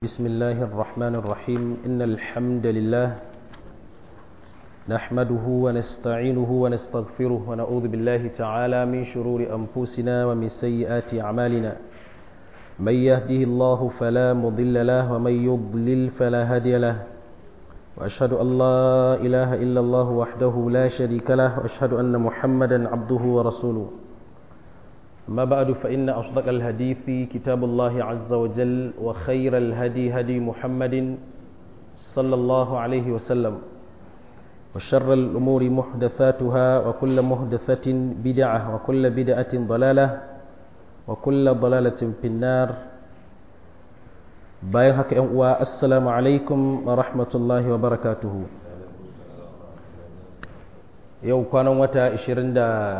بسم الله الرحمن الرحيم إن الحمد لله نحمده ونستعينه ونستغفره ونعوذ بالله تعالى من شرور أنفسنا ومن سيئات أعمالنا من يهده الله فلا مضل له ومن يضلل فلا هادي له وأشهد أن لا إله إلا الله وحده لا شريك له وأشهد أن محمدا عبده ورسوله ما بعد فإن أصدق الحديث كتاب الله عز وجل وخير الهدي هدي محمد صلى الله عليه وسلم وشر الأمور محدثاتها وكل محدثة بدعة وكل بدعة ضلالة وكل ضلالة في النار بايهك والسلام عليكم ورحمة الله وبركاته يوم كان وتا 20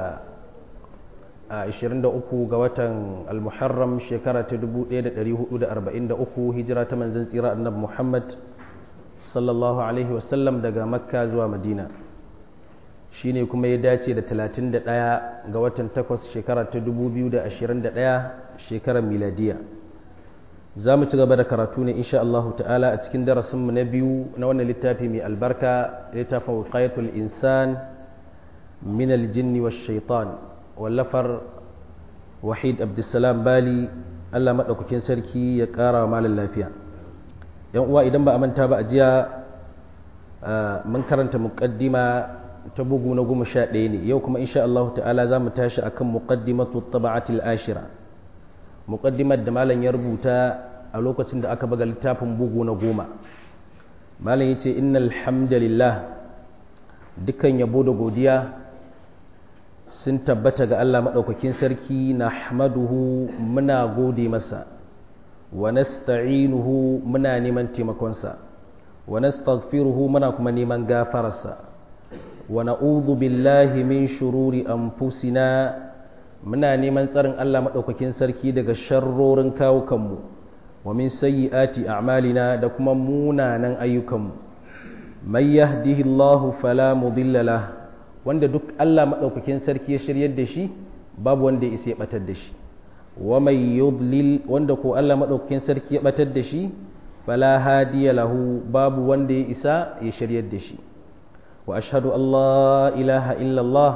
a 23 ga watan al-muharram shekara ta 1443 hijira ta manzon tsira annabi Muhammad sallallahu alaihi wasallam daga makka zuwa madina shine kuma ya dace da 31 ga watan 8 shekara ta 2021 shekarar miladiya za mu ci gaba da karatu ne insha Allah ta'ala a cikin darasinmu na biyu na wannan littafi mai albarka littafin wiqayatul insan min al-jinni wash shaitan wallafar wahid abdulsalam bali allah maɗaukakin sarki ya ƙara wa malin lafiya yan uwa idan ba a manta ba a jiya mun karanta muƙaddima ta bugu na goma sha ɗaya ne yau kuma insha Allah ta'ala za mu tashi akan muƙaddimatu taba'atil ashira muƙaddimar da malam ya rubuta a lokacin da aka baga littafin bugu na goma malam ya ce innal hamdalillah dukkan yabo da godiya sun tabbata ga Allah maɗaukakin sarki na hamaduhu muna gode masa wa nasta'inuhu muna neman taimakonsa wa nastaghfiruhu muna kuma neman gafararsa wa na'udhu billahi min shururi anfusina muna neman tsarin Allah maɗaukakin sarki daga sharrorin kawukanmu wa min sayyiati a'malina da kuma munanan ayyukanmu may yahdihillahu fala mudilla lahu wanda duk Allah maɗaukakin sarki ya shiryar da shi babu wanda ya isa ya ɓatar da shi wa mai yudlil wanda ko Allah maɗaukakin sarki ya ɓatar da shi fala hadiya lahu babu wanda ya isa ya shiryar da shi wa ashhadu Allah ilaha illallah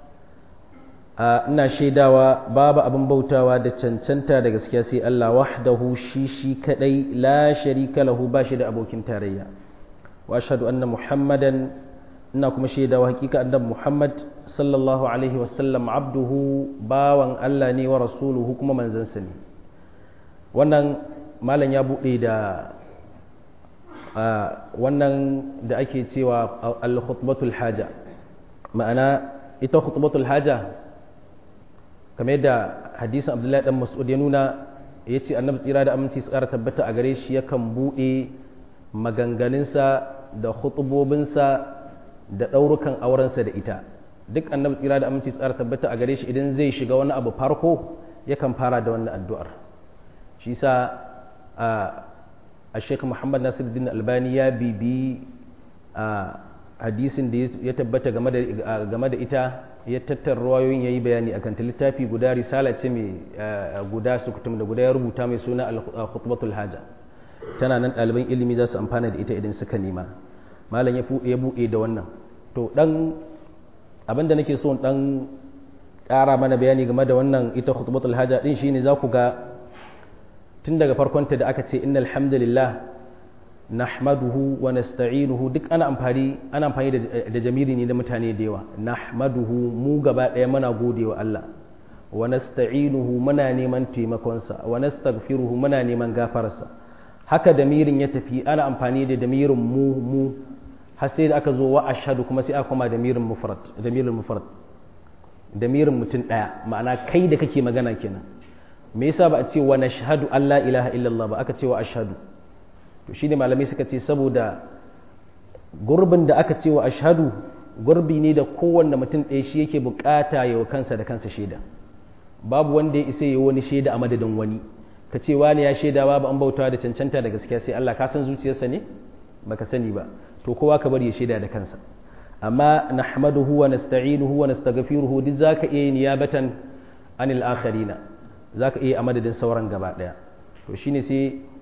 a ina shaidawa babu abin bautawa da cancanta da gaskiya sai Allah wahdahu shi shi kadai la sharika lahu ba shi da abokin tarayya wa ashhadu anna muhammadan ina kuma shaidawa hakika annabi Muhammad sallallahu alaihi wasallam abduhu bawan Allah ne wa rasuluhu kuma manzansa ne wannan malam ya buɗe da wannan da ake cewa al-khutbatul haja ma'ana ita khutbatul haja kamar yadda hadisin Abdullahi dan Mas'ud ya nuna yace annabi tsira da aminci tsara tabbata a gare shi yakan buɗe maganganunsa da khutubobinsa da ɗaurukan aurensa da ita duk annabi tsira da aminci tsara tabbata a gare shi idan zai shiga wani abu farko yakan fara da wannan addu'ar shi sa a sheik muhammad nasiruddin albani ya bibi a hadisin da ya tabbata game da ita ya tattar ruwayoyin ya yi bayani akan ta littafi guda risala ce mai guda sukutum da guda ya rubuta mai suna al-khutbatul haja tana nan ɗaliban ilimi za su amfana da ita idan suka nema malam ya buɗe da wannan to dan abinda nake so dan ƙara mana bayani game da wannan ita khutbatul haja din shine za ku ga tun daga farkonta da aka ce innal hamdalillah nahmaduhu wa nasta'inuhu duk ana amfani ana amfani da jamiri ne da mutane da yawa nahmaduhu mu gaba ɗaya muna gode wa Allah wa nasta'inuhu muna neman taimakonsa wa nastaghfiruhu muna neman gafararsa haka damirin ya tafi ana amfani da damirin mu mu har sai da aka zo wa ashhadu kuma sai aka koma damirin mufrad damirin mufrad damirin mutum daya ma'ana kai da kake magana kenan me yasa ba a ce wa nashhadu alla ilaha illallah ba aka ce wa ashhadu to shine malamai suka ce saboda gurbin da aka ce wa ashhadu gurbi ne da kowanne mutum ɗaya shi yake bukata ya kansa da kansa shaida babu wanda ya isa ya wani shaida a madadin wani ka ce wani ya shaida babu an bautawa da cancanta da gaskiya sai Allah ka san zuciyarsa ne baka sani ba to kowa ka bari ya shaida da kansa amma nahmaduhu wa nasta'inuhu wa nastaghfiruhu duk zaka iya yin niyabatan anil akharina zaka iya a madadin sauran gaba daya to shine sai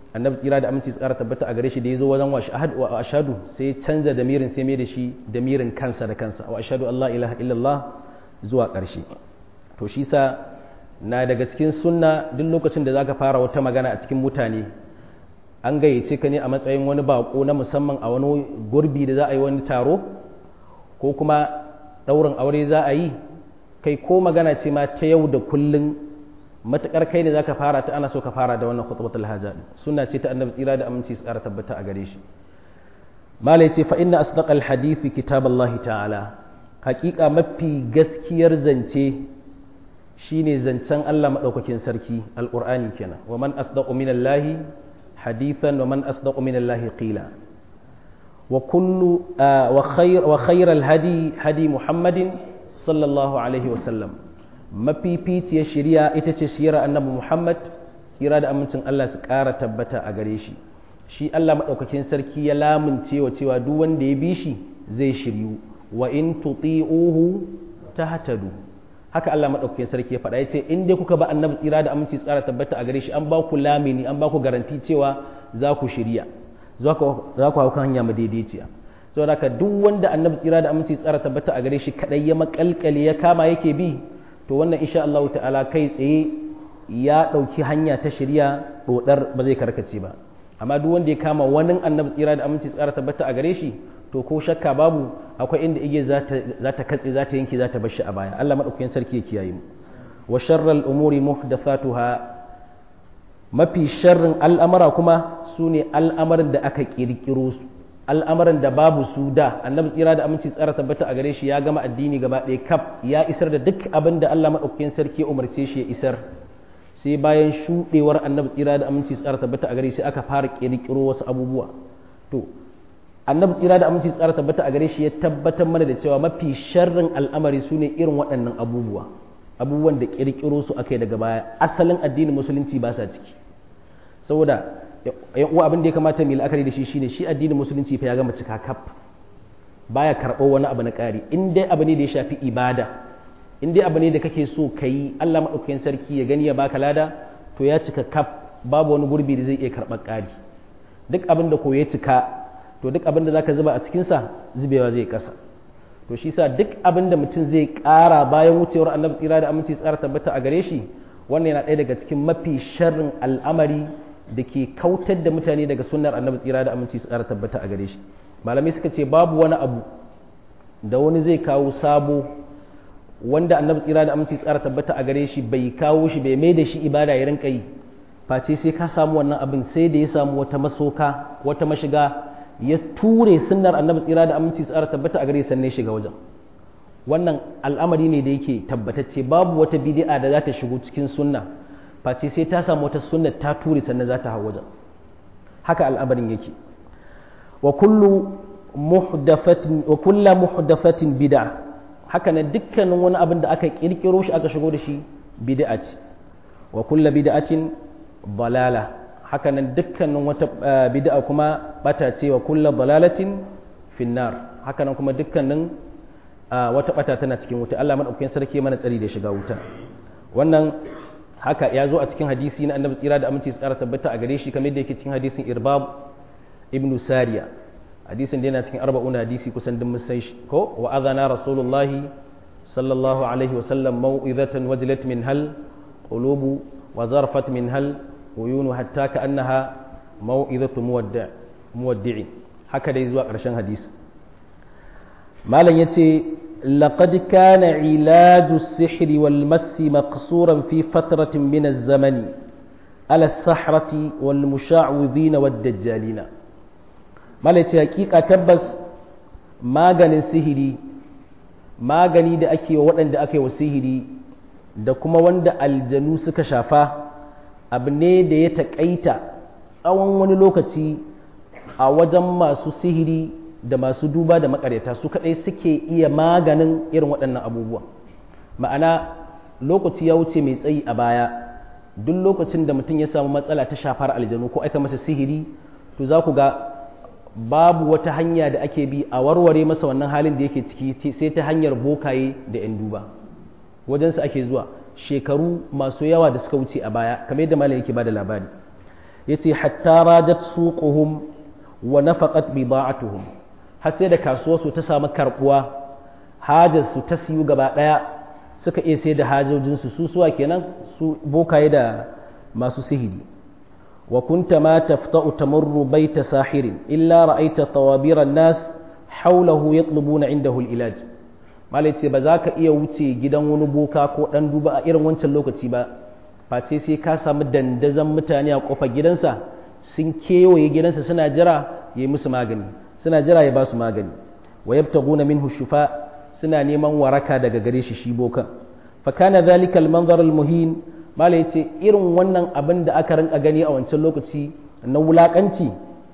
annabi tsira da aminci tsara tabbata a gare shi da ya zo wajen wa ashadu sai canza damirin sai mai da shi damirin kansa da kansa wa ashadu Allah ilaha illallah zuwa ƙarshe to shi sa na daga cikin sunna duk lokacin da zaka fara wata magana a cikin mutane an gayyace ka ne a matsayin wani bako na musamman a wani gurbi da za a yi wani taro ko kuma ɗaurin aure za a yi kai ko magana ce ma ta yau da kullun matukar kai ne zaka fara ta ana so ka fara da wannan khutbatul haja sunna ce ta annabi tsira da aminci su ƙara tabbata a gare shi mala yace fa inna asdaqal hadithi kitaballahi ta'ala haƙiƙa mafi gaskiyar zance shine zancen Allah madaukakin sarki alqur'ani kenan wa man asdaqu minallahi hadithan wa man asdaqu minallahi qila wa kullu wa khayr wa khayral hadi hadi muhammadin sallallahu alaihi wa sallam mafificiyar shari'a ita ce shirar annabi Muhammad tsira da amincin Allah su ƙara tabbata a gare shi shi Allah maɗaukakin sarki ya lamunce wa cewa duk wanda ya bi shi zai shiryu wa in tuti'uhu tahtadu haka Allah maɗaukakin sarki ya faɗa ya ce in dai kuka ba annabi tsira da aminci tsara tabbata a gare shi an ba ku lamini an ba ku garanti cewa za ku shirya za ku hau kan hanya madaidaiciya saboda haka duk wanda annabi tsira da aminci tsara tabbata a gare shi kadai ya makalkale ya kama yake bi to wannan insha Allah ta'ala kai tsaye ya ɗauki hanya ta shirya ɗodar ba zai karkace ba amma duk wanda ya kama wani annabi tsira da aminci tsara tabbata a gare shi to ko shakka babu akwai inda igiyar za ta katse za ta yanke za ta bar shi a baya Allah madaukakin sarki ya kiyaye mu wa sharral umuri muhdathatuha mafi sharrin al'amara kuma su ne al'amarin da aka kirkiro su al'amarin da babu su da annabi tsira da aminci tsara tabbata a gare shi ya gama addini gaba ɗaya kaf ya isar da duk abin da Allah maɗaukakin sarki ya umarce shi ya isar sai bayan shuɗewar annabi tsira da aminci tsara tabbata a gare shi aka fara ƙirƙiro wasu abubuwa to annabi tsira da aminci tsara tabbata a gare shi ya tabbatar mana da cewa mafi sharrin al'amari su ne irin waɗannan abubuwa abubuwan da ƙirƙiro su aka yi daga baya asalin addinin musulunci ba sa ciki saboda yan uwa abin da ya kamata mu la'akari da shi shine shi addinin musulunci fa ya gama cika kaf baya karɓo wani abu na ƙari in dai abu ne da ya shafi ibada in dai abu ne da kake so ka yi Allah maɗaukakin sarki ya gani ya baka lada to ya cika kaf babu wani gurbi da zai iya karɓar ƙari duk abin da ko ya cika to duk abin da zaka zuba a cikinsa zubewa zai kasa to shi sa duk abin da mutum zai ƙara bayan wucewar annabi tsira da aminci tsara tabbata a gare shi wannan yana ɗaya daga cikin mafi sharrin al'amari da ke kautar da mutane daga sunnar annabi tsira da aminci tsara tabbata a gare shi malamai suka ce babu wani abu da wani zai kawo sabo wanda annabi tsira da aminci tsara tabbata a gare shi bai kawo shi bai mai da shi ibada ya rinka yi face sai ka samu wannan abin sai da ya samu wata masoka wata mashiga ya ture sunnar annabi tsira da aminci tsara tabbata a gare sannan shiga wajen wannan al'amari ne da yake tabbatacce babu wata bid'a da za ta shigo cikin sunna face sai ta samu wata sunna ta ture sannan za ta hau wajen haka al'amarin yake wa kullu muhdathatin wa kullu muhdathatin bid'a haka nan dukkanin wani abin da aka kirkiro shi aka shigo da shi bid'a ce wa kullu bid'atin balala haka nan dukkanin wata bid'a kuma bata ce wa kullu balalatin finnar haka nan kuma dukkanin wata bata tana cikin wuta Allah madaukakin sarki mana tsari da shiga wuta wannan haka ya zo a cikin hadisi na annabi tsira da aminci tsara tabbata a gare shi kamar da yake cikin hadisin irbab ibnu sariya hadisin da yana cikin arba'un hadisi kusan duk mun san shi ko wa adana rasulullahi sallallahu alaihi wa sallam mau'izatan wajlat min hal qulubu wa zarfat min hal uyunu hatta ka annaha mau'izatu muwaddi' muwaddi'i haka dai zuwa ƙarshen hadisi malam yace لقد كان علاج السحر والمس مقصورا في فترة من الزمن على السحرة والمشعوذين والدجالين malaci hakika tabbas maganin sihiri magani da ake wa waɗanda aka yi wa sihiri da kuma wanda aljanu suka shafa abu ne da ya taƙaita tsawon wani lokaci a wajen masu sihiri da masu duba da makaryata su kaɗai suke iya maganin irin waɗannan abubuwa ma'ana lokaci ya wuce mai tsayi a baya duk lokacin da mutum ya samu matsala ta shafar aljanu ko aika masa sihiri to za ku ga babu wata hanya da ake bi a warware masa wannan halin da yake ciki sai ta hanyar bokaye da 'yan duba wajensu ake zuwa shekaru masu yawa da suka wuce a baya kamar yadda malam yake bada labari yace hatta rajat suquhum wa nafaqat bida'atuhum har sai da kasuwarsu ta samu karbuwa hajarsu ta siyu gaba daya suka iya sai da hajojinsu su suwa kenan su bokaye da masu sihiri wa kunta ma tafta'u tamurru baita sahirin illa ra'aita tawabiran nas haulahu yatlubuna indahu al-ilaj malai ce ba za ka iya wuce gidan wani boka ko dan duba a irin wancan lokaci ba face sai ka samu dandazon mutane a kofar gidansa sun kewaye gidansa suna jira ya yi musu magani suna jira ya ba su magani wa yabtaguna minhu shufa suna neman waraka daga gare shi shi bokan fa kana dhalika al-manzar al-muhin malai ce irin wannan abin da aka rinka gani a wancan lokaci na wulakanci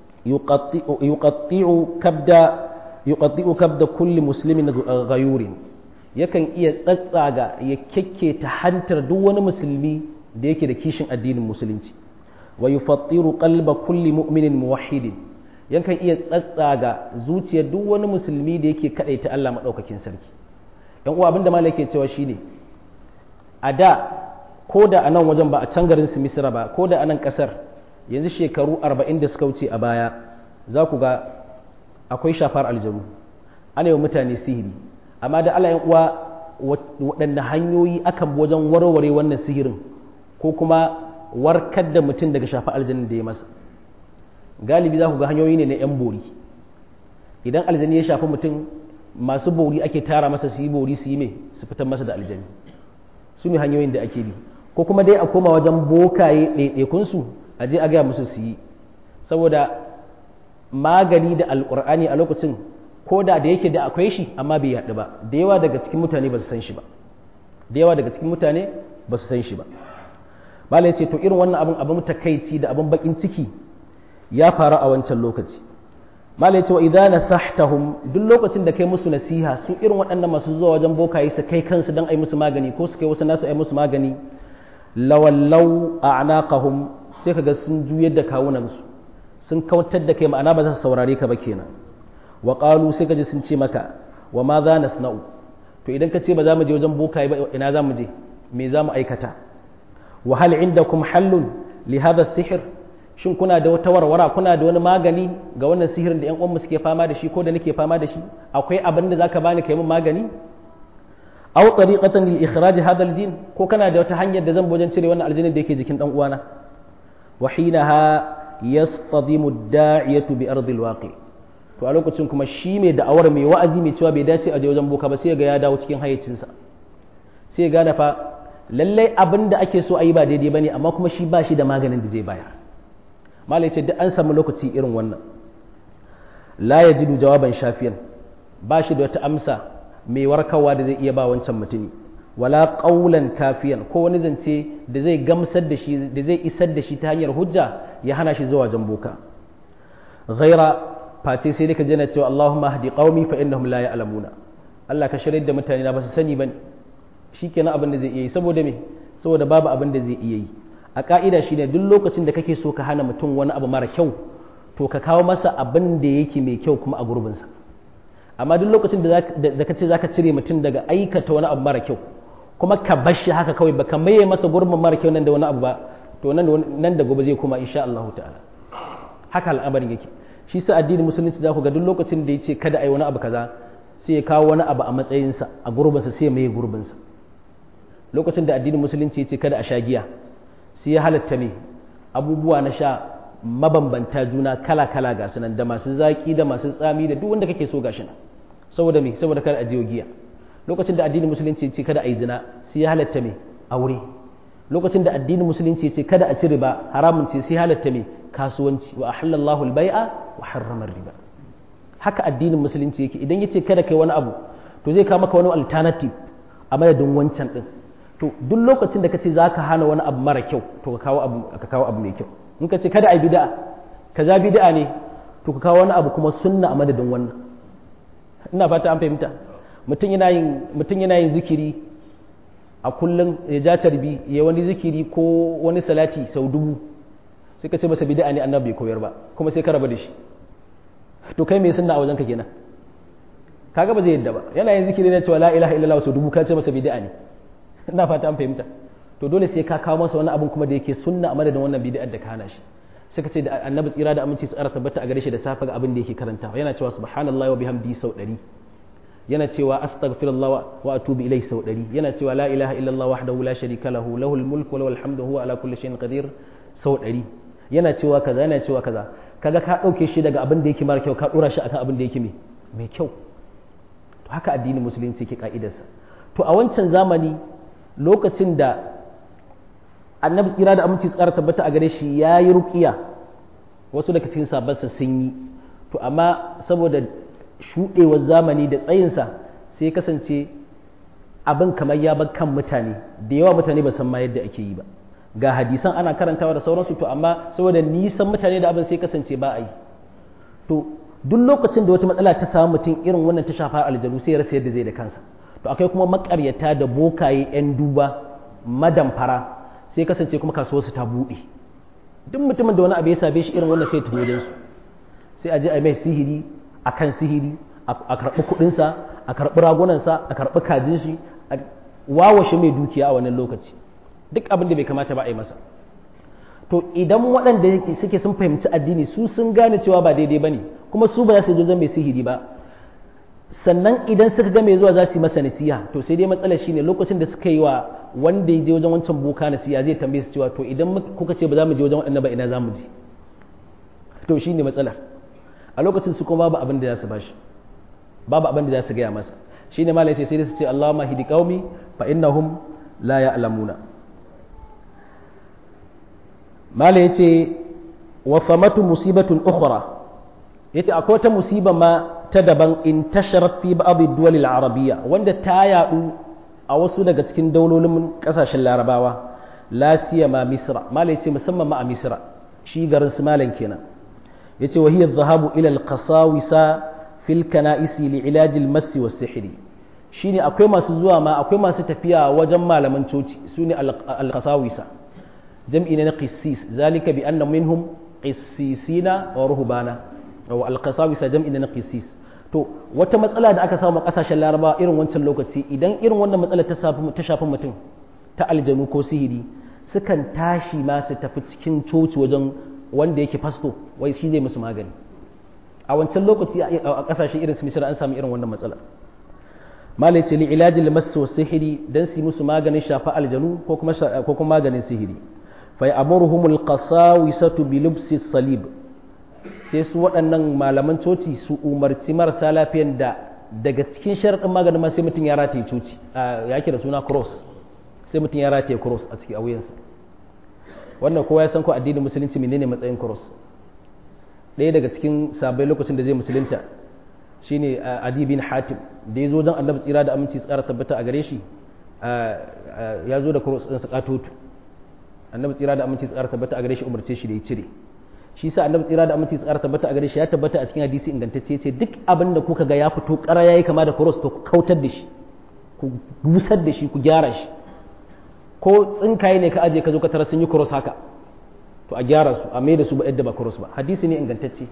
yuqatti'u kabda yuqatti'u kabda kulli muslimin ghayurin yakan iya tsatsaga ya kekketa hantar duk wani musulmi da yake da kishin addinin musulunci wa yufattiru qalba kulli mu'minin muwahhidin yakan iya tsatsaga zuciyar duk wani musulmi da yake kadaita Allah madaukakin sarki yan uwa abinda malai ke cewa shine a da ko da a nan wajen ba a can garin su misira ba ko da a nan kasar yanzu shekaru arba'in da suka wuce a baya za ku ga akwai shafar aljanu ana yi mutane sihiri amma da Allah uwa waɗanne hanyoyi akan wajen warware wannan sihirin ko kuma warkar da mutum daga shafa aljanin da ya masa galibi za ku ga hanyoyi ne na 'yan bori idan aljani ya shafi mutum masu bori ake tara masa su yi bori su yi mai su fitar masa da aljani su ne hanyoyin da ake bi ko kuma dai a koma wajen bokaye ɗaiɗaikunsu a je a gaya musu su yi saboda magani da alƙur'ani a lokacin ko da da yake da akwai shi amma bai yaɗu ba da yawa daga cikin mutane ba su san shi ba da yawa daga cikin mutane ba su san shi ba malai ce to irin wannan abin abin takaici da abin bakin ciki ya faru a wancan lokaci malai ce wa idza nasahtahum duk lokacin da kai musu nasiha su irin waɗannan masu zuwa wajen bokaye su kai kansu dan ai musu magani ko su kai wasu nasu ai musu magani lawallau a'naqahum sai kaga sun juyar da kawunansu sun kautar da kai ma'ana ba za su saurare ka ba kenan wa qalu sai kaji sun ce maka wa ma za nasna'u to idan ka ce ba za mu je wajen bokaye ba ina za mu je me za mu aikata wa hal indakum hallun li hadha sihr shin kuna da wata warwara kuna da wani magani ga wannan sihirin da ƴan uwanmu suke fama da shi ko da nake fama da shi akwai abin da zaka bani kai min magani aw tariqatan lil ikhraj hadha al jin ko kana da wata hanyar da zan bojan cire wannan aljinin da yake jikin dan uwana wa hinaha yastadimu ad-da'iyatu bi ardi al-waqi to a lokacin kuma shi mai da'awar mai wa'azi mai cewa bai dace a je wajen boka ba sai ga ya dawo cikin hayyacinsa sai ya gane fa lallai abin da ake so a yi ba daidai bane amma kuma shi ba shi da maganin da zai bayar malai ce duk an samu lokaci irin wannan la yajidu jawaban shafiyan ba shi da wata amsa mai warkarwa da zai iya ba wancan mutumi wala qaulan kafiyan ko wani zance da zai gamsar da shi da zai isar da shi ta hanyar hujja ya hana shi zuwa jamboka ghaira face sai dai ka jana cewa Allahumma hadi qaumi fa innahum la ya'lamuna Allah ka shirye da mutane na ba su sani bane shikenan abin da zai iya yi saboda me saboda babu abin da zai iya yi a ka'ida shine duk lokacin da kake so ka hana mutum wani abu mara kyau to ka kawo masa abin da yake mai kyau kuma a gurbinsa amma duk lokacin da ka ce zaka cire mutum daga aikata wani abu mara kyau kuma ka bar shi haka kawai baka maye masa gurbin mara kyau nan da wani abu ba to nan da gobe zai koma insha Allah ta'ala haka al'amarin yake shi sa addinin musulunci za ku ga duk lokacin da ya ce kada a yi wani abu kaza sai ya kawo wani abu a matsayinsa a gurbinsa sai ya maye gurbinsa lokacin da addinin musulunci ya ce kada a sha giya sai ya halatta ne abubuwa na sha mabambanta juna kala kala ga sunan da masu zaki da masu tsami da duk wanda kake so gashi nan saboda me saboda kada a jiyo giya lokacin da addinin musulunci ya ce kada a yi zina sai ya halatta me aure lokacin da addinin musulunci ya ce kada a ci riba haramun ce sai halatta me kasuwanci wa ahallallahu al-bai'a wa harrama riba haka addinin musulunci yake idan yace kada kai wani abu to zai kawo maka wani alternative a madadin wancan din to duk lokacin da kace zaka hana wani abu mara kyau to ka kawo abu ka kawo abu mai kyau in kace kada ai bid'a kaza bid'a ne to ka kawo wani abu kuma sunna a madadin wannan ina fata an fahimta mutum yana yin mutum yana yin zikiri a kullum ya ja tarbi ya wani zikiri ko wani salati sau dubu sai ka ce masa bid'a ne annabi bai koyar ba kuma sai ka raba da shi to kai me sunna a wajenka kenan kaga ba zai yadda ba yana yin zikiri ne cewa la ilaha illallah sau dubu ka ce masa bid'a ne ina fata an fahimta to dole sai ka kawo masa wani abun kuma da yake sunna a madadin wannan bid'ar da ka hana shi suka ce da annabi tsira da aminci su ara tabbata a gare shi da safe ga abin da yake karantawa yana cewa subhanallahi wa bihamdi sau ɗari yana cewa astaghfirullah wa atubu ilai sau ɗari yana cewa la ilaha illallah wahdahu la sharika lahu lahul mulku wa lahul hamdu huwa ala kulli shay'in qadir sau ɗari yana cewa kaza yana cewa kaza kaga ka ɗauke shi daga abin da yake mara kyau ka ɗora shi akan abin da yake mai kyau to haka addinin musulunci ke ka'idarsa to a wancan zamani lokacin da annabi tsira da aminci tsara tabbata a gare shi ya yi rukiya wasu daga cikin sabansa sun yi to amma saboda shuɗewar zamani da tsayinsa sai kasance abin kamar ya bar kan mutane da yawa mutane ba san ma yadda ake yi ba ga hadisan ana karantawa da sauransu to amma saboda nisan mutane da abin sai kasance ba a yi to duk lokacin da wata matsala ta samu mutum irin wannan ta shafa aljanu sai ya rasa yadda zai da kansa to akwai kuma makaryata da bokaye 'yan duba madamfara sai kasance kuma kasuwarsu ta buɗe duk mutumin da wani abu ya same shi irin wannan sai tafi wajen su sai a je a mai sihiri a kan sihiri a karɓi kuɗinsa a karɓi ragunansa a karɓi kajin shi a wawashe mai dukiya a wannan lokaci duk abin da bai kamata ba a yi masa to idan waɗanda suke sun fahimci addini su sun gane cewa ba daidai ba ne kuma su ba za su je zan mai sihiri ba sannan idan suka ga mai zuwa za su yi masa nasiha to sai dai matsalar shine lokacin da suka yi wa wanda ya je wajen wancan boka nasiha zai tambaye su cewa to idan kuka ce ba za mu je wajen waɗannan ba ina za mu je to shine matsalar a lokacin su kuma babu abin da za su bashi babu abin da za su gaya masa shine malai ce sai dai su ce Allahumma hidi qaumi fa innahum la ya'lamuna malai yace wa famatu musibatun ukhra yace akwai wata musiba ma ta daban in tasharat fi ba'd ad-duwal al-arabiyya wanda ta yadu a wasu daga cikin daulolin kasashen larabawa la siyama misra malai ce musamman ma a misra shi garin su malan kenan yace wa hiya dhahabu ila al-qasawisa fil kana'isi li ilaj al-mass wa sihri shine akwai masu zuwa ma akwai masu tafiya wajen malaman coci sune al-qasawisa jam'i ne na qissis zalika bi anna minhum qissisina wa ruhbana wa al-qasawisa jam'i ne na qissis to wata matsala da aka samu a kasashen laraba irin wancan lokaci idan irin wannan matsala ta shafi mutum ta aljanu ko sihiri sukan tashi ma su tafi cikin coci wajen wanda yake fasto wai shi zai musu magani a wancan lokaci a kasashe irin su misira an samu irin wannan matsala malai ce li ilajil masu sihiri dan su musu maganin shafa aljanu ko kuma ko kuma maganin sihiri fa ya'muruhumul qasawisatu bi lubsi salib sai su waɗannan malaman coci su umarci marasa lafiyan da daga cikin sharaɗin maganin ma sai mutum ya rataye coci ya da suna cross sai mutum ya rataye cross a cikin auyensa wannan kowa ya san ko addinin musulunci menene matsayin cross ɗaya daga cikin sabai lokacin da zai musulunta shine adi bin hatim da ya zo don annabi tsira da aminci tsara tabbata a gare shi ya zo da cross ɗinsa katotu annabi tsira da aminci tsara tabbata a gare shi umarce shi da ya cire shi sa annabi tsira da aminci tsara tabbata a gare shi ya tabbata a cikin hadisi ingantacce ce duk abin da kuka ga ya fito ƙara yayi kama da cross to ku kautar da shi ku busar da shi ku gyara shi ko tsinkaye ne ka aje ka zo ka tara sun yi cross haka to a gyara su a mai da su ba yadda ba cross ba hadisi ne ingantacce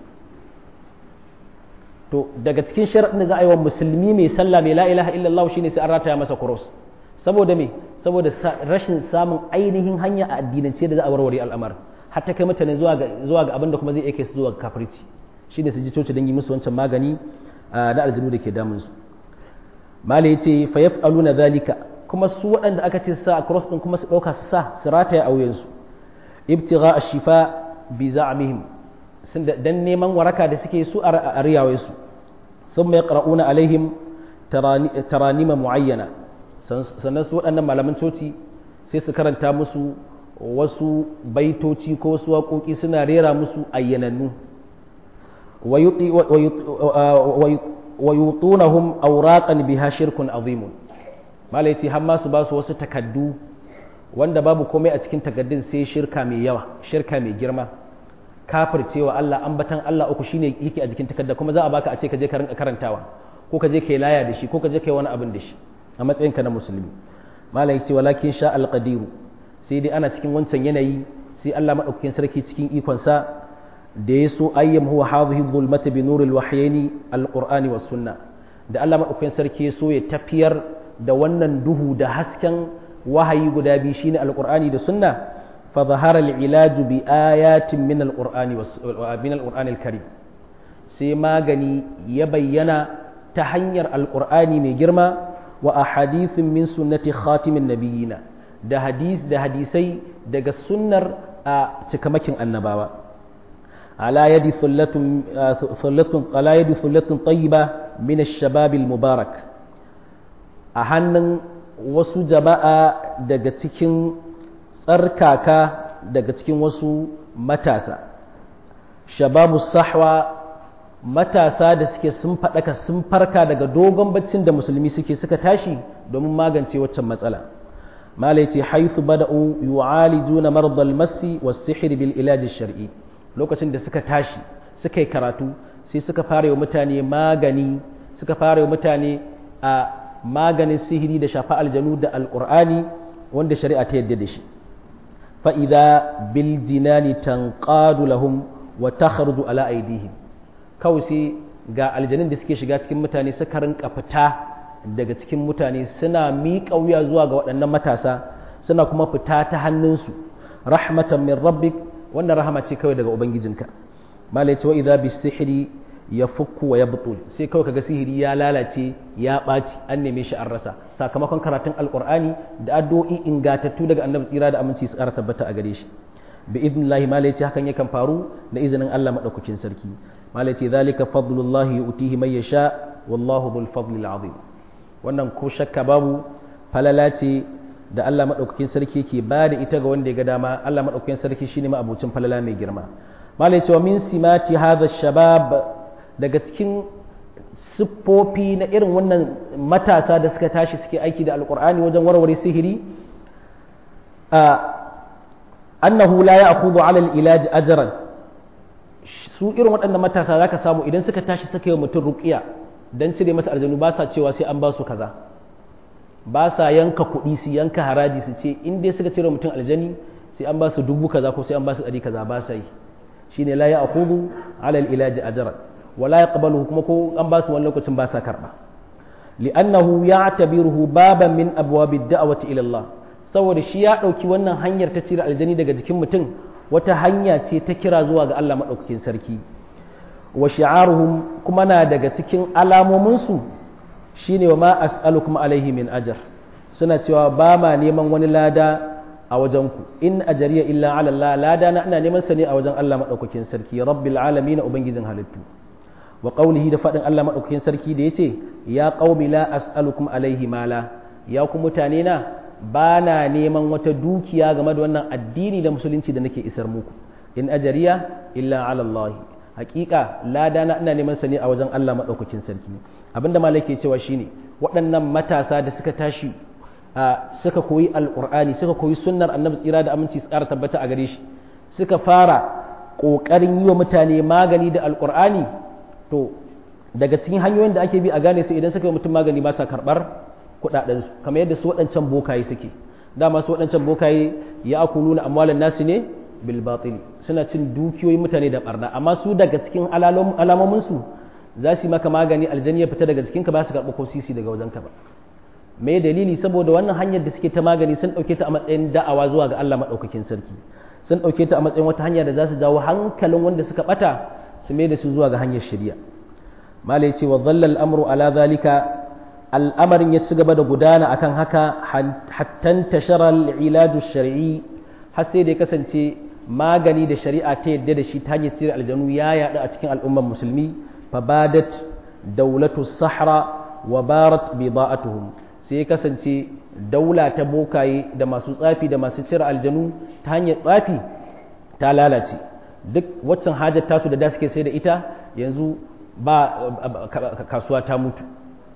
to daga cikin sharaɗin da za a yi wa musulmi mai sallah mai la ilaha illallah shine sai an rataya masa cross saboda me saboda rashin samun ainihin hanya a addinance da za a warware al'amarin hatta kai mutane zuwa ga zuwa ga abin da kuma zai aike su zuwa ga kafirci shine su ji coci don yi musu wancan magani na aljinu da ke damun su mala yace fa yaf'aluna zalika kuma su waɗanda aka ce sa cross din kuma su dauka su sa su rataya auyen su ibtigha ash-shifa bi za'mihim sun dan neman waraka da suke su a riyawai su thumma yaqra'una alaihim taranima muayyana sannan su waɗannan malaman coci sai su karanta musu wasu baitoci ko wasu waƙoƙi suna rera musu ayyanannu wa yutunahum awraqan biha shirkun azimun malai ce har ma su ba su wasu takaddu wanda babu komai a cikin takaddun sai shirka mai yawa shirka mai girma kafircewa Allah ambatan Allah uku shine yake a jikin takadda kuma za a baka a ce ka je ka rinka karantawa ko ka je kai laya da shi ko ka je kai wani abin da shi a matsayinka na musulmi malai ce walakin sha alqadiru sai dai ana cikin wancan yanayi sai Allah maɗaukakin sarki cikin ikonsa da ya so ayyam huwa hadhihi dhulmata bi nuril wahyaini alqur'ani was sunna da Allah maɗaukakin sarki ya so ya tafiyar da wannan duhu da hasken wahayi guda biyu shine alqur'ani da sunna فظهر العلاج بآيات من القرآن من القرآن الكريم sai magani ya bayyana ta hanyar alƙur'ani mai girma wa a hadithin min sunnati khatimin nabiyina da hadis da hadisai daga sunnar a cikamakin annabawa ala yadi thullatun ala yadi thullatun tayyiba min ash-shabab al-mubarak a hannun wasu jama'a daga cikin tsarkaka daga cikin wasu matasa shababu sahwa matasa da suke sun faɗaka sun farka daga dogon baccin da musulmi suke suka tashi domin magance waccan matsala malai ce haithu bada'u yu'alijuna mardal masi was sihr bil ilaj shar'i lokacin da suka tashi suka yi karatu sai suka fara yi mutane magani suka fara yi mutane a maganin sihiri da shafa aljanu da alqur'ani wanda shari'a ta yadda da shi fa idza bil jinani tanqadu lahum wa takhruju ala aydihim kawai sai ga aljanin da suke shiga cikin mutane suka rinka fita daga cikin mutane suna miƙa wuya zuwa ga waɗannan matasa suna kuma fita ta hannunsu rahmatan min rabbik wannan rahama ce kawai daga ubangijinka malai ce wa idza bis sihri ya fukku wa yabtul sai kawai kaga sihiri ya lalace ya ɓaci an neme shi an rasa sakamakon karatun alqur'ani da addu'o'i ingatattu daga annabi tsira da aminci su ƙara tabbata a gare shi bi idnillahi malai ce hakan yakan faru da izinin Allah madaukakin sarki malai ce zalika fadlullahi yu'tihi man yasha wallahu dhul fadli azim wannan ko shakka babu falala ce da Allah madaukakin sarki ke ba da ita ga wanda ya ga dama Allah madaukakin sarki shine ma abucin falala mai girma malai ce wa min simati hadha shabab daga cikin siffofi na irin wannan matasa da suka tashi suke aiki da alqur'ani wajen warware sihiri annahu la ya'khudhu 'ala al-ilaj ajran su irin waɗannan matasa za ka samu idan suka tashi suka yi mutum ruƙiya don cire masa aljanu ba sa cewa sai an ba su kaza ba sa yanka kuɗi su yanka haraji su ce in dai suka cire mutum aljani sai an ba su dubu kaza ko sai an ba su ɗari kaza ba sa yi shine la ya'khudhu 'ala al-ilaji ajran wa la yaqbalu kuma ko an ba su wani lokacin ba sa karba li'annahu ya'tabiruhu baban min abwabi ad-da'wati ila Allah saboda shi ya ɗauki wannan hanyar ta cire aljani daga jikin mutum wata hanya ce ta kira zuwa ga Allah maɗaukakin sarki wa shi'aruhum kuma na daga cikin alamominsu shine wa ma as'alukum alaihi min ajar suna cewa ba ma neman wani lada a wajenku in ajariya illa ala Allah lada na ina neman sa ne a wajen Allah maɗaukakin sarki rabbil alamin ubangijin halittu wa qawlihi da faɗin Allah maɗaukakin sarki da yace ya qaumi la as'alukum alaihi mala ya ku mutane na ba na neman wata dukiya game da wannan addini da musulunci da nake isar muku in ajariya illa ala Allah hakika lada na ina neman sa ne a wajen Allah madaukakin sarki abinda malai ke cewa shine waɗannan matasa da suka tashi suka koyi alqur'ani suka koyi sunnar annabi tsira da aminci su ƙara tabbata a gare shi suka fara ƙoƙarin yi wa mutane magani da alqur'ani to daga cikin hanyoyin da ake bi a gane su idan suka yi mutum magani ba sa karɓar kudadensu kamar yadda su waɗancan bokaye suke dama su waɗancan bokaye ya aku nuna amwalan nasu ne bil batil suna cin dukiyoyin mutane da barna amma su daga cikin alamomin su za su yi maka magani aljani ya fita daga cikinka ba su karɓi ko sisi daga wajenka ba me dalili saboda wannan hanyar da suke ta magani sun ɗauke ta a matsayin da'awa zuwa ga Allah maɗaukakin sarki sun ɗauke ta a matsayin wata hanya da za su jawo hankalin wanda suka ɓata su mai da su zuwa ga hanyar shari'a malai ce wa dhalla amru ala zalika al'amarin ya ci gaba da gudana akan haka hattan tashara ilaju shari'i har sai da ya kasance magani da shari'a ta yadda da shi ta hanyar cire aljanu ya yaɗu a cikin al'ummar musulmi fabadat daulatu sahra wa barat bida'atuhum sai ya kasance daula ta bokaye da masu tsafi da masu cire aljanu ta hanyar tsafi ta lalace duk waccan hajar tasu da da suke sai da ita yanzu ba kasuwa ta mutu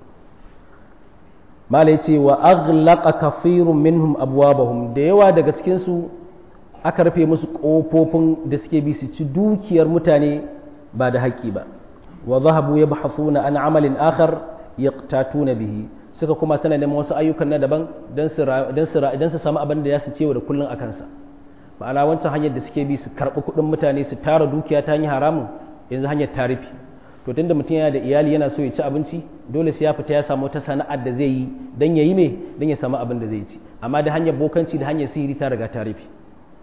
mala ya ce wa aghlaqa kafirun minhum abwabahum da yawa daga cikin su aka rufe musu kofofin da suke bi su ci dukiyar mutane ba da haƙƙi ba wa zahabu yabhathuna an amalin akhar yaqtatuna bihi suka kuma sana neman wasu ayyukan na daban dan su dan su samu abin da ya su cewa da kullun akan sa ma'ana wancan hanyar da suke bi su karɓi kuɗin mutane su tara dukiya ta hanyar haramun yanzu hanyar tarifi to tunda mutum yana da iyali yana so ya ci abinci dole sai ya fita ya samu ta sana'ar da zai yi dan yayi me dan ya samu abin da zai ci amma da hanyar bokanci da hanyar sihiri ta riga ta rufe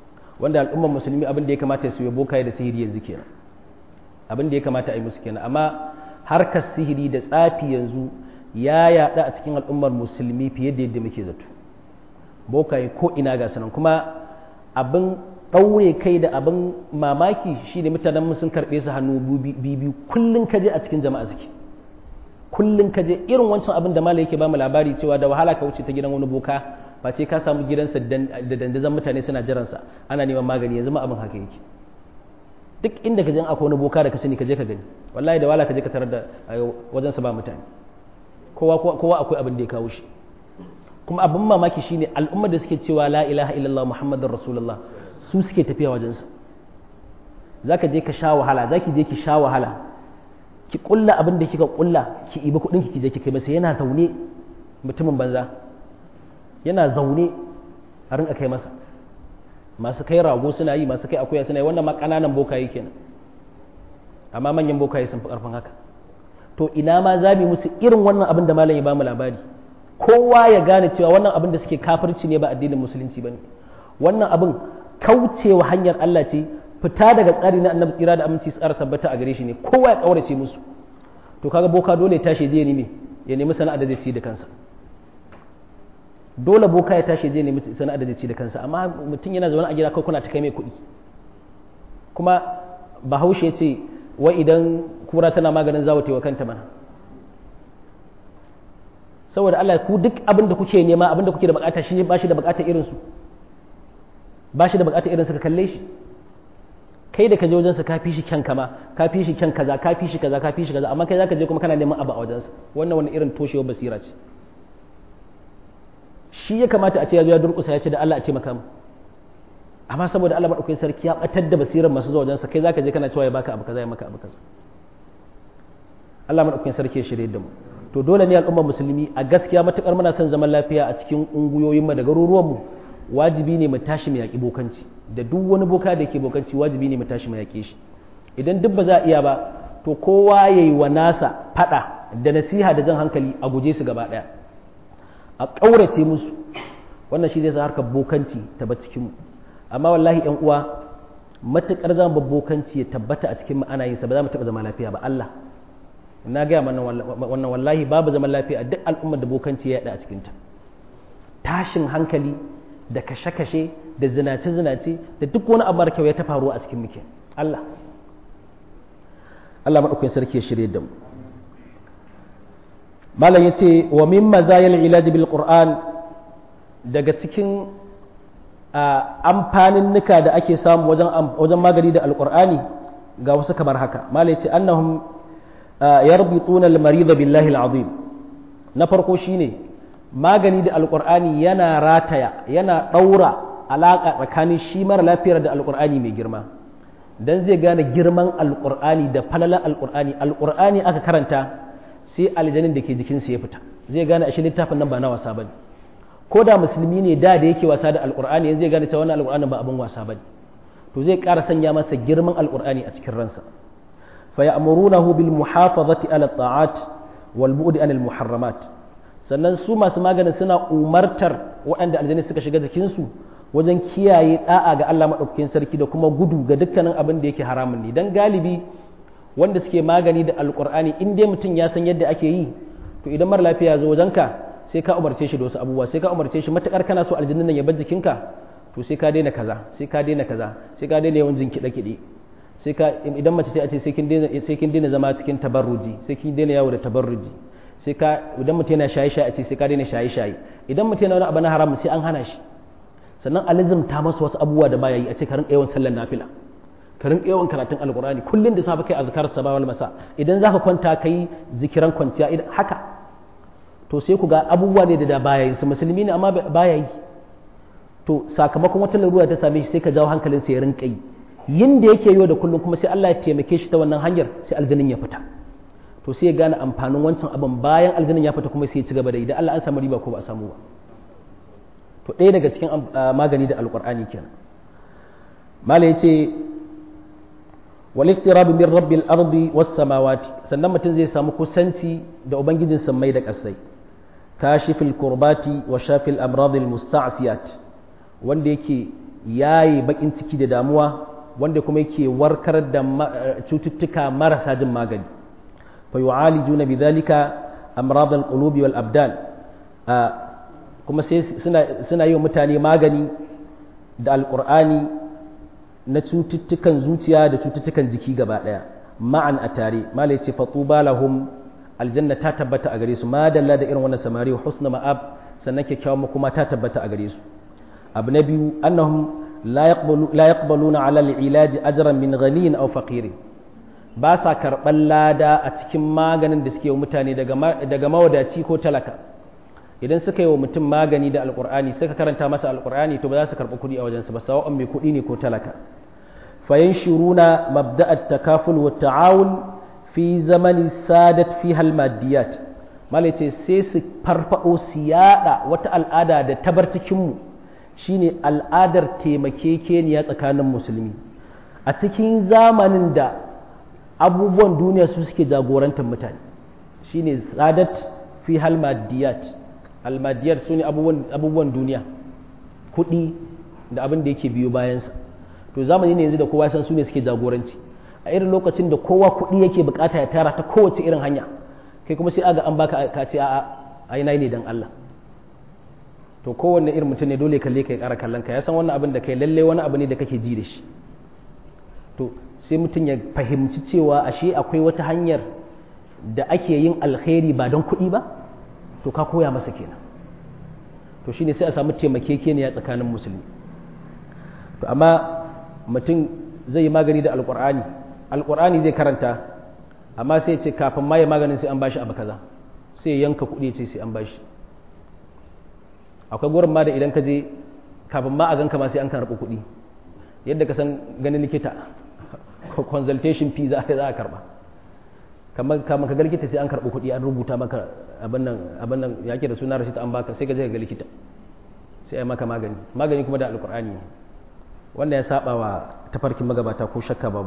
wanda al'ummar musulmi abin da ya kamata su yi bokaye da sihiri yanzu kenan abin da ya kamata a yi musu kenan amma harkar sihiri da tsafi yanzu ya yaɗa a cikin al'ummar musulmi fiye da yadda muke zato bokaye ko ina ga sanan kuma abin ɗaure kai da abin mamaki shine mutanen sun karɓe su hannu biyu kullum kaje a cikin jama'a suke kullum kaje irin wancan abin da mala yake bamu labari cewa da wahala ka wuce ta gidan wani boka ba ce ka samu gidansa da dandazon mutane suna jiransa ana neman magani yanzu ma abin haka yake duk inda ka je akwai wani boka da ka sani ka je ka gani wallahi da wahala ka je ka tarar da wajensa ba mutane kowa kowa akwai abin da ya kawo shi kuma abin mamaki shine al'ummar da suke cewa la ilaha illallah muhammadur rasulullah su suke tafiya wajensa zaka je ka sha wahala zaki je ki sha wahala ki kulla abin da kika kulla ki ibi kudin ki je ki kai masa yana zaune mutumin banza yana zaune a rinka kai masa masu kai rago suna yi masu kai akuya suna yi wannan ma kananan bokaye kenan amma manyan bokaye sun fi karfin haka to ina ma za mu musu irin wannan abin da malam ya bamu labari kowa ya gane cewa wannan abin da suke kafirci ne ba addinin musulunci bane wannan abin kaucewa hanyar Allah ce fita daga tsari na annabi tsira da aminci tsara tabbata a gare shi ne kowa ya kaurace musu to kaga boka dole ya tashi je ya nemi ya nemi sana'a da zai ci da kansa dole boka ya tashi je ya nemi sana'a da zai ci da kansa amma mutum yana zaune a gida kai kuna ta kai mai kuɗi kuma bahaushe ya ce wai idan kura tana maganin zawo wa kanta mana saboda Allah ku duk abin da kuke nema abin da kuke da bukata shi ba shi da bukata irin su ba shi da bukata irin su ka kalle shi kai da ka je wajensa ka fi shi kyan kama ka fi shi kyan kaza ka fi shi kaza ka fi shi kaza amma kai zaka je kuma kana neman abu a wajensa wannan wani irin toshewar basira ce shi ya kamata a ce ya zo ya durƙusa ya ce da Allah a ce maka mu amma saboda Allah madaukakin sarki ya batar da basirar masu zuwa wajensa kai zaka je kana cewa ya baka abu kaza ya maka abu kaza Allah madaukakin sarki ya shirye da mu to dole ne al'ummar musulmi a gaskiya matukar muna son zaman lafiya a cikin unguyoyin mu da garuruwan mu wajibi ne mu tashi mu yaƙi bokanci da duk wani boka da yake bokanci wajibi ne mu tashi mu yaƙe shi idan duk ba za a iya ba to kowa yayi wa nasa fada da nasiha da jan hankali a guje su gaba daya a ƙaurace musu wannan shi zai sa harkar bokanci ta ba cikin mu amma wallahi yan uwa matukar zan bokanci ya tabbata a cikin mu ana yin sa ba za mu taɓa zama lafiya ba Allah na gaya mana wannan wallahi babu zaman lafiya a duk al'ummar da bokanci ya yaɗa a cikinta tashin hankali da kashe-kashe da zinace-zinace da duk wani abu kyau ya ta faruwa a cikin muke Allah Allah maɗaukakin sarki ya shirye da mu malam ya ce wa min mazayil ilaji bil qur'an daga cikin amfanin nuka da ake samu wajen wajen magani da alqur'ani ga wasu kamar haka malam ya ce annahum yarbituna al-marid billahi al-azim na farko shine magani da alkur'ani yana rataya yana ɗaura alaƙa tsakanin shi mara lafiyar da alkur'ani mai girma don zai gane girman alkur'ani da falalar alkur'ani alkur'ani aka karanta sai aljanin da ke jikinsa ya fita zai gane ashe littafin nan ba na wasa bane ko da musulmi ne da da yake wasa da alkur'ani yanzu zai gane cewa wannan alkur'ani ba abin wasa bane to zai ƙara sanya masa girman alkur'ani a cikin ransa fa ya'murunahu bil muhafazati ala ta'at wal bu'di anil muharramat sannan su masu maganin suna umartar waɗanda aljani suka shiga jikinsu wajen kiyaye da'a ga Allah maɗaukakin sarki da kuma gudu ga dukkanin abin da yake haramun ne don galibi wanda suke magani da alƙur'ani in dai mutum ya san yadda ake yi to idan mara lafiya ya zo wajenka sai ka umarce shi da wasu abubuwa sai ka umarce shi matuƙar kana so aljannin nan ya bar jikinka to sai ka daina kaza sai ka daina kaza sai ka daina yawan jin kiɗe-kiɗe sai ka idan mace sai a ce sai kin daina sai kin daina zama cikin tabarruji sai kin daina yawo da tabarruji sai ka idan mutum yana shaye-shaye a ce sai ka daina shaye-shaye idan mutum yana wani abu na haram sai an hana shi sannan alizm ta masa wasu abubuwa da baya yi a ce ka rinka yawan sallar nafila ka rinka yawan karatun alqur'ani kullun da safe kai azkar sabah wal masa idan zaka kwanta kai zikiran kwanciya idan haka to sai ku ga abubuwa ne da da baya yi su musulmi ne amma baya yi to sakamakon wata larura ta same shi sai ka jawo hankalinsa ya rinka yi yin da yake yau da kullum kuma sai Allah ya taimake shi ta wannan hanyar sai aljanin ya fita to sai ya gane amfanin wancan abin bayan aljanin ya fita kuma sai ya ci gaba da idan Allah an samu riba ko ba a samu ba to ɗaya daga cikin magani da alƙur'ani kenan mala yace wal iqtirab min rabbil ardi was samawati sannan mutum zai samu kusanci da ubangijin sammai da ƙasai kashifil kurbati wa shafil amradil musta'siyat wanda yake yayi bakin ciki da damuwa wanda kuma yake warkar da cututtuka marasa jin magani fa yu'alijuna bidhalika amrad al-qulubi wal abdan kuma sai suna suna yi wa mutane magani da alqur'ani na cututtukan zuciya da cututtukan jiki gaba daya ma'an a tare malai ce fatuba lahum aljanna ta tabbata a gare su ma dalla da irin wannan samari wa husna ma'ab sannan kyakkyawan makoma ta tabbata a gare su abu na biyu annahum la yaqbaluna ala al-ilaj ajran min ghaniyin aw faqirin ba sa karɓar lada a cikin maganin da suke wa mutane daga mawadaci ko talaka idan suka yi wa mutum magani da alkur'ani suka karanta masa alkur'ani to ba za su karɓi kuɗi a wajensa ba sawa'un mai kuɗi ne ko talaka fayan shiruna mabda'at takaful wa ta'awun fi zamani sadat fi halmadiyat malace sai su farfado su yada wata al'ada da tabar cikinmu shine al'adar taimakekeniya tsakanin musulmi a cikin zamanin da abubuwan duniya su suke jagorantar mutane shine sadat fi halmadiyat almadiyar su ne abubuwan duniya kuɗi da abin da yake biyo bayansa to zamani ne yanzu da kowa san su ne suke jagoranci a irin lokacin da kowa kuɗi yake bukata ya tara ta kowace irin hanya kai kuma sai aga an baka ka ce a'a ai nayi ne dan Allah to kowanne irin mutum ne dole kalle kai ƙara kallon ka ya san wannan abin da kai lalle wani abu ne da kake ji da shi to sai mutum ya fahimci cewa ashe akwai wata hanyar da ake yin alkhairi ba don kuɗi ba to ka koya masa kenan to shine sai a samu taimakekeniya tsakanin musulmi to amma mutum zai yi magani da alkur'ani alkur'ani zai karanta amma sai ce kafin ma ya maganin sai an bashi abu kaza sai ya yanka kuɗi ce sai an bashi akwai gurin ma da idan ka je kafin ma a ganka ma sai an karɓi kuɗi yadda ka san ganin likita consultation fee za a karɓa kamar kamar ka ga likita sai an karɓi kuɗi an rubuta maka abin nan abin nan yake da suna rashid an baka sai ka je ka ga likita sai ai maka magani magani kuma da alkur'ani ne wanda ya saba wa tafarkin magabata ko shakka babu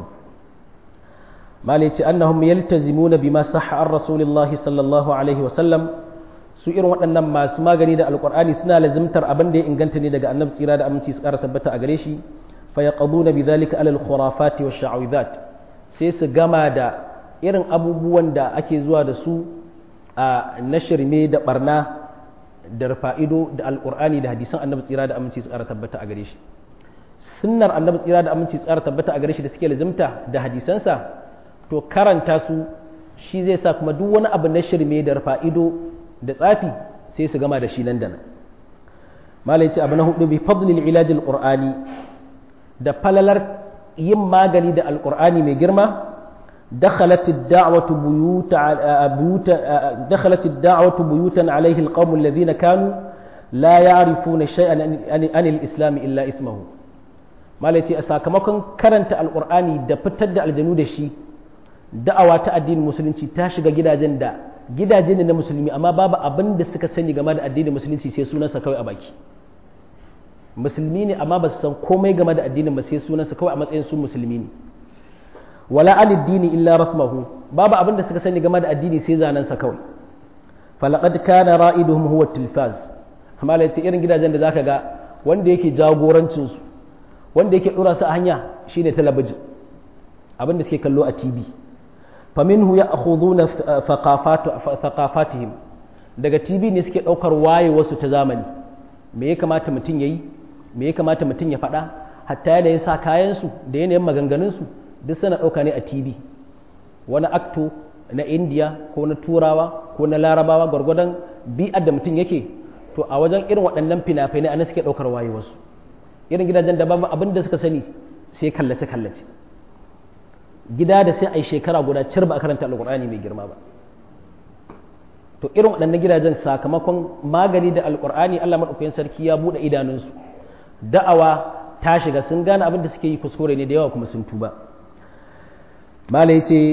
malai ce annahum yaltazimuna bima sahha an rasulillahi sallallahu alaihi wa sallam su irin waɗannan masu magani da alkur'ani suna lazimtar abin da ya inganta ne daga annabi tsira da aminci su ƙara tabbata a gare shi fa yaqaduna bidhalika alal khurafati wash sha'awidat sai su gama da irin abubuwan da ake zuwa da su a nashirme da barna da fa'ido da alkur'ani da hadisan annabi tsira da aminci su ƙara tabbata a gare shi sunnar annabi tsira da aminci tsara tabbata a gare shi da suke lazimta da hadisansa to karanta su shi zai sa kuma duk wani abu na shirme da fa'ido da tsafi sai su gama da shi nan da nan malai ce abu na hudu bi fadlil ilajil qur'ani da falalar yin magani da alqur'ani mai girma دخلت الدعوة بيوت بيوت دخلت الدعوة بيوتا عليه القوم الذين كانوا لا يعرفون شيئا عن الإسلام إلا اسمه malai ce a sakamakon karanta alkur'ani da fitar da aljanu da shi da'awa ta addinin musulunci ta shiga gidajen da gidaje ne na musulmi amma babu abin da suka sani game da addinin musulunci sai sunansa kawai a baki musulmi ne amma ba su san komai game da addinin ba sai sunansa kawai a matsayin su musulmi ne wala aliddini illa rasmahu babu abin da suka sani game da addini sai zanensa kawai falaqad kana ra'iduhum huwa tilfaz malai ce irin gidajen da zaka ga wanda yake jagorancin su wanda yake dora su a hanya shine talabijin abin da suke kallo a tv faminhu ya akhuduna thaqafatihim daga tv ne suke daukar waye wasu ta zamani me ya kamata mutum yayi me ya kamata mutum ya faɗa hatta yanayin sa kayan su da yanayin maganganun su duk suna dauka ne a tv wani akto na indiya ko na turawa ko na larabawa gwargwadon bi'ar da mutum yake to a wajen irin waɗannan fina-finai ana suke daukar waye wasu irin gidajen da babu abin da suka sani sai kallace kallace gida da sai a yi shekara guda cir ba a karanta alkur'ani mai girma ba to irin waɗannan gidajen sakamakon magani da alkur'ani allah maɗaukakin sarki ya buɗe idanunsu da'awa ta shiga sun gane abin da suke yi kuskure ne da yawa kuma sun tuba mala ya ce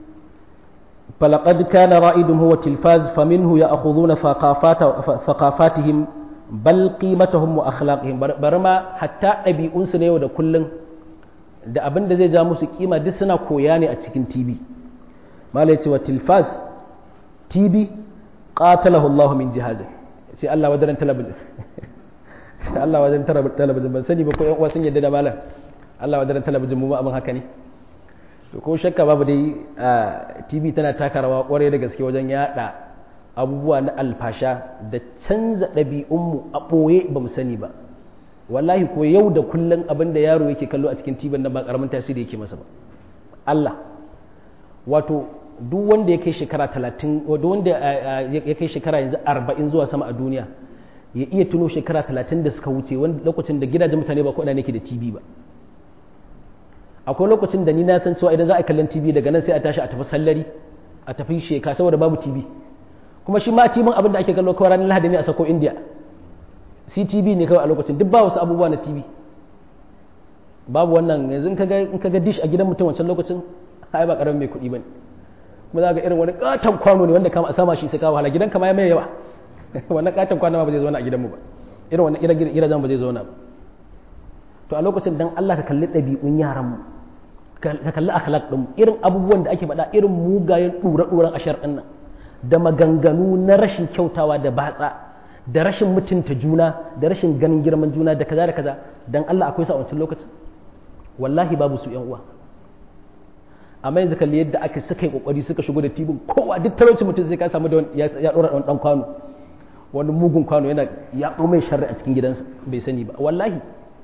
فلقد كان رائدهم هو التلفاز فمنه يأخذون ثقافات ثقافاتهم bal qimatahum wa akhlaqihim bari ma hatta ɗabi'unsu na yau da kullun da abin da zai ja musu kima duk suna koya ne a cikin TV mala yace wa tilfas TV qatalahu Allah min jihazi sai Allah wadaran talabijin Allah wajen talabijin ban sani ba ko yan uwa sun yadda da malam Allah wajen talabijin mu ba abin haka ne to ko shakka babu dai TV tana taka rawa kwarai da gaske wajen yada abubuwa na alfasha da canza ɗabi'unmu a ɓoye ba mu sani ba wallahi ko yau da kullum abin da yaro yake kallo a cikin tibin nan ba karamin tasiri yake masa ba Allah wato duk wanda ya kai shekara talatin duk wanda ya kai shekara yanzu arba'in zuwa sama a duniya ya iya tuno shekara talatin da suka wuce wanda lokacin da gidajen mutane ba ko ina nake da tv ba akwai lokacin da ni na san cewa idan za a kallon tv daga nan sai a tashi a tafi sallari a tafi sheka saboda babu tv kuma shi ma tibin abin da ake kallo kawai ranar lahadi ne a sako india ctv ne kawai a lokacin duk ba wasu abubuwa na tv babu wannan yanzu in ka ga dish a gidan mutum wancan lokacin ai ba karamin mai kuɗi ba ne kuma za ga irin wani katon kwano ne wanda kama a sama shi sai kawo hala gidan kama ya mai yawa wannan katon kwano ba zai zauna a gidanmu ba irin wannan gidajen ba zai zauna ba to a lokacin dan Allah ka kalli ɗabi'un yaranmu ka kalli akhlaq ɗin irin abubuwan da ake faɗa irin mugayen ɗura-ɗuran ashar ɗin nan da maganganu na rashin kyautawa da batsa da rashin mutunta juna da rashin ganin girman juna da kaza da kaza dan Allah akwai sa a wancan lokacin wallahi babu su yan uwa amma yanzu kalli yadda aka suka yi kokari suka shigo da tibin kowa duk talauci mutum sai ka samu da ya dora dan dan kwano wani mugun kwano yana ya mai sharri a cikin gidansa bai sani ba wallahi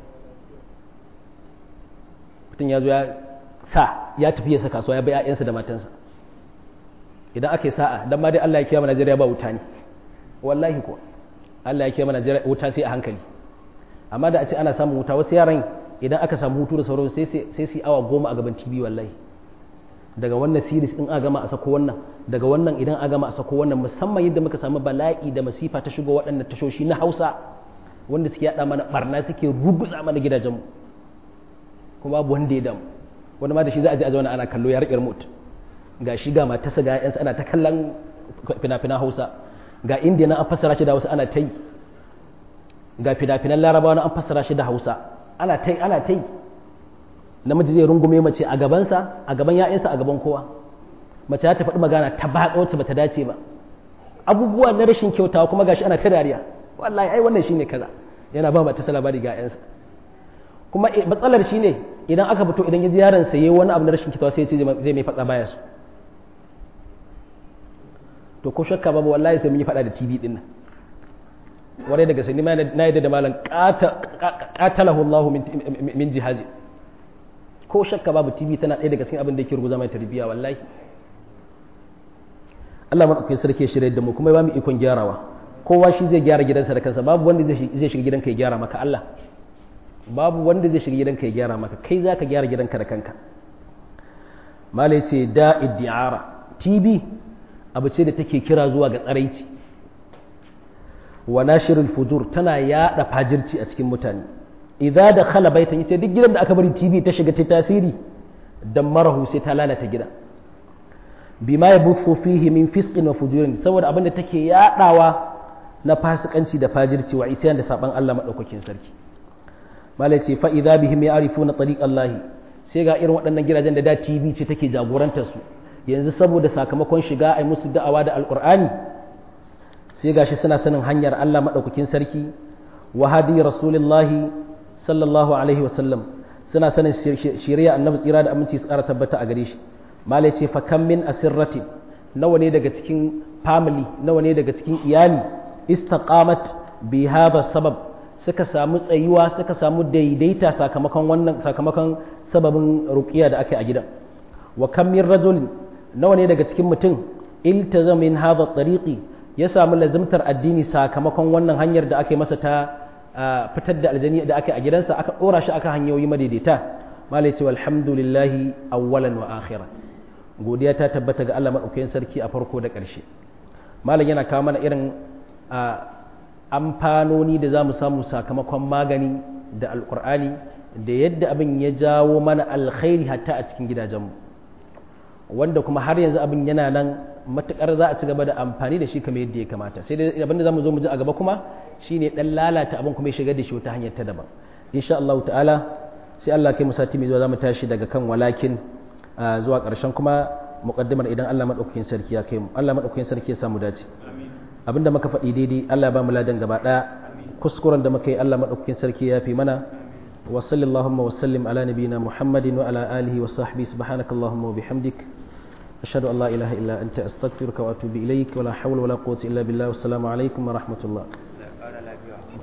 mutum ya zo ya sa ya tafi ya saka kasuwa ya bai 'ya'yansa da matansa idan aka yi sa'a dan ma dai Allah ya kiyama Najeriya ba wuta ne wallahi ko Allah ya kiyama Najeriya wuta sai a hankali amma da a ce ana samun wuta wasu yaran idan aka samu hutu da sauran sai sai su awa goma a gaban TV wallahi daga wannan series din a gama a sako wannan daga wannan idan a gama a sako wannan musamman yadda muka samu bala'i da masifa ta shigo waɗannan tashoshi na Hausa wanda suke yada mana barna suke ruguza mana gidajenmu kuma babu wanda ya damu wani ma da shi za a je a zauna ana kallo ya riƙe remote ga shi ga matarsa ga ƴansa ana ta kallon fina-finan Hausa ga indiya na an fassara shi da Hausa ana ta yi ga fina-finan Larabawa na an fassara shi da Hausa ana ta yi ana ta yi namiji zai rungume mace a gabansa a gaban ya'yansa a gaban kowa mace ta faɗi magana ta batsa wacce bata dace ba abubuwa na rashin kyautawa kuma gashi ana ta dariya wallahi ai wannan shine kaza yana ba mata labari ga ƴansa kuma matsalar shine idan aka fito idan ya ji yaron sa yayi wani abu na rashin kyautawa sai ya ce zai mai faɗa baya su to ko shakka babu wallahi sai mun yi faɗa da TV din nan warai daga sani na yadda da malam qatalahu Allah min jihazi ko shakka babu TV tana ɗaya daga cikin abin da yake ruguza mai tarbiyya wallahi Allah madaukakin sarki ya shirye da mu kuma ya ba mu ikon gyarawa kowa shi zai gyara gidansa da kansa babu wanda zai shiga gidanka ya gyara maka Allah babu wanda zai shiga gidanka ya gyara maka kai za ka gyara gidanka da kanka malai ce da iddi'ara TV abu ce da take kira zuwa ga tsaraici wa nashirul fujur tana yada fajirci a cikin mutane idza da khala baitan yace duk gidan da aka bari TV ta shiga ta tasiri dan marahu sai ta lalata gidan bima yabuthu fihi min fisqin wa fujurin saboda abinda take yadawa na fasikanci da fajirci wa isyan da saban Allah madaukakin sarki malai ce fa idza bihim ya'rifuna tariq Allah sai ga irin waɗannan gidajen da da TV ce take jagorantar su yanzu saboda sakamakon shiga ai musu da'awa da alqur'ani sai gashi suna sanin hanyar Allah madaukakin sarki wa hadi rasulillahi sallallahu alaihi wasallam suna sanin shari'a annabi tsira da aminci su ƙara tabbata a gare shi malai ce fa kam min asirrati nawa ne daga cikin family nawa ne daga cikin iyali istaqamat bi hadha sabab suka samu tsayuwa suka samu daidaita sakamakon wannan sakamakon sababin ruqiya da aka yi a gidan wa kam min rajul nawa ne daga cikin mutum iltazam min hadha tariqi ya samu lazimtar addini sakamakon wannan hanyar da aka yi masa ta fitar da aljani da aka yi a gidansa aka dora shi aka hanyoyi madaidaita malai ce walhamdulillahi awwalan wa akhiran godiya ta tabbata ga Allah madaukakin sarki a farko da ƙarshe malam yana kawo mana irin amfanoni da za mu samu sakamakon magani da alkur'ani da yadda abin ya jawo mana alkhairi hatta a cikin gidajenmu wanda kuma har yanzu abin yana nan matukar za a ci gaba da amfani da shi kamar yadda ya kamata sai dai abin da za mu zo mu ji a gaba kuma shine dan lalata abin kuma ya shigar da shi wata hanyar ta daban insha Allah ta'ala sai Allah kai mu sati mai zuwa za mu tashi daga kan walakin zuwa ƙarshen kuma muqaddimar idan Allah madaukakin sarki ya kai mu Allah madaukakin sarki ya samu dace abinda muka faɗi daidai Allah ya ba mu ladan gaba ɗaya kuskuren da muka yi Allah maɗaukakin sarki ya fi mana wa sallallahu wa sallim ala nabiyina muhammadin wa ala alihi wa sahbihi subhanakallahumma wa bihamdik ashhadu an la ilaha illa anta astaghfiruka wa atubu ilaik wa la hawla wa la quwwata illa billah wa assalamu alaikum wa rahmatullah